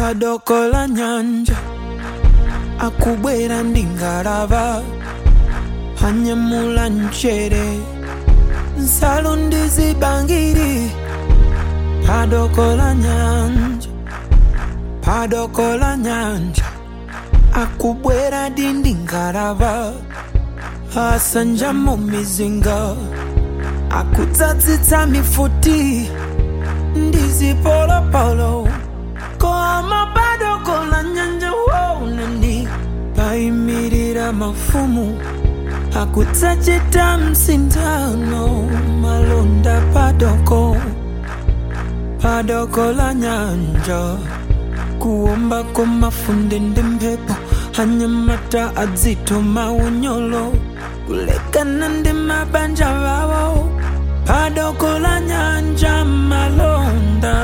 padoko la nyanja akubwera ndi ngalava anyamula mchere nsalu ndi zibangiri padoko la nyanja padoko la nyanja akubwera ndi ngalava asanja mu mizinga akudzadzitsa mifuti ndi zipolopolo koma padoko la nyanja waunani payimirira mafumu akudzachita msindano malonda padoko padoko la nyanja kuomba kwa mafunde ndi mphepo anyamata adzitoma unyolo kulekana ndi mabanja wawo padoko la nyanja malonda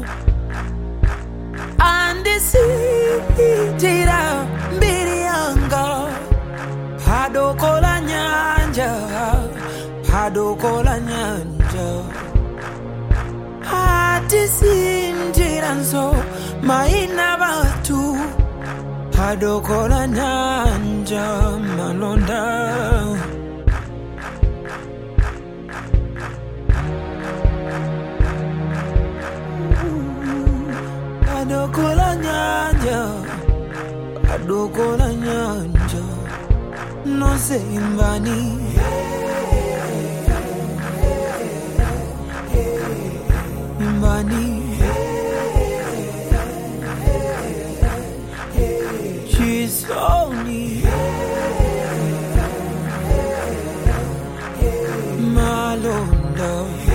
andisitira mbiri yanga padoko la nyanja padoko la nyanja atisindira nzo maina batu padoko la nyanja malonda padoko la nyanja padoko la nyanja nonse imbani imbani chisoni malonda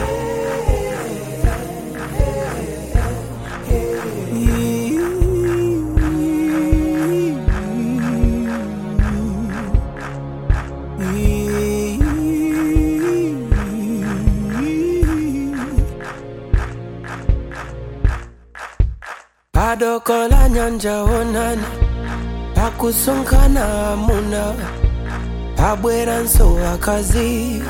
padoko la nyanja onani pakusonkhana amuna pabweranso akazi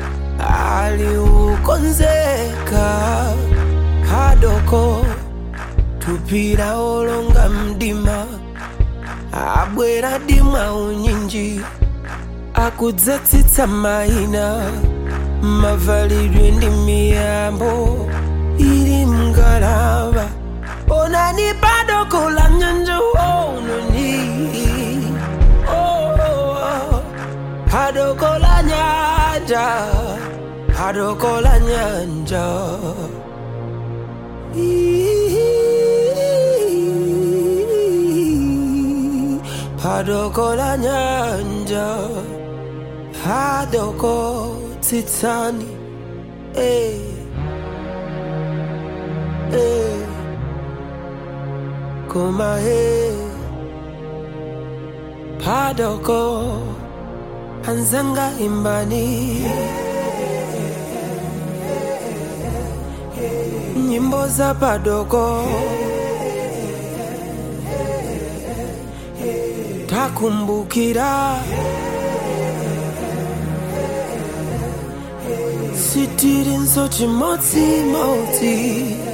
aliukonzeka padoko tupira olonga mdima abwera dimwa unyinji akudzatsitsa maina mavalidwe ndi miyambo ili mngalava onani padoko la nyanja onani oh, oh, oh. padoko la nyanja padoko la nyanja padoko la nyanja padoko tsitsani eh, eh. koma he padoko anzanga imbani nyimbo za padoko takumbukira sitiri nso chimodzimodzi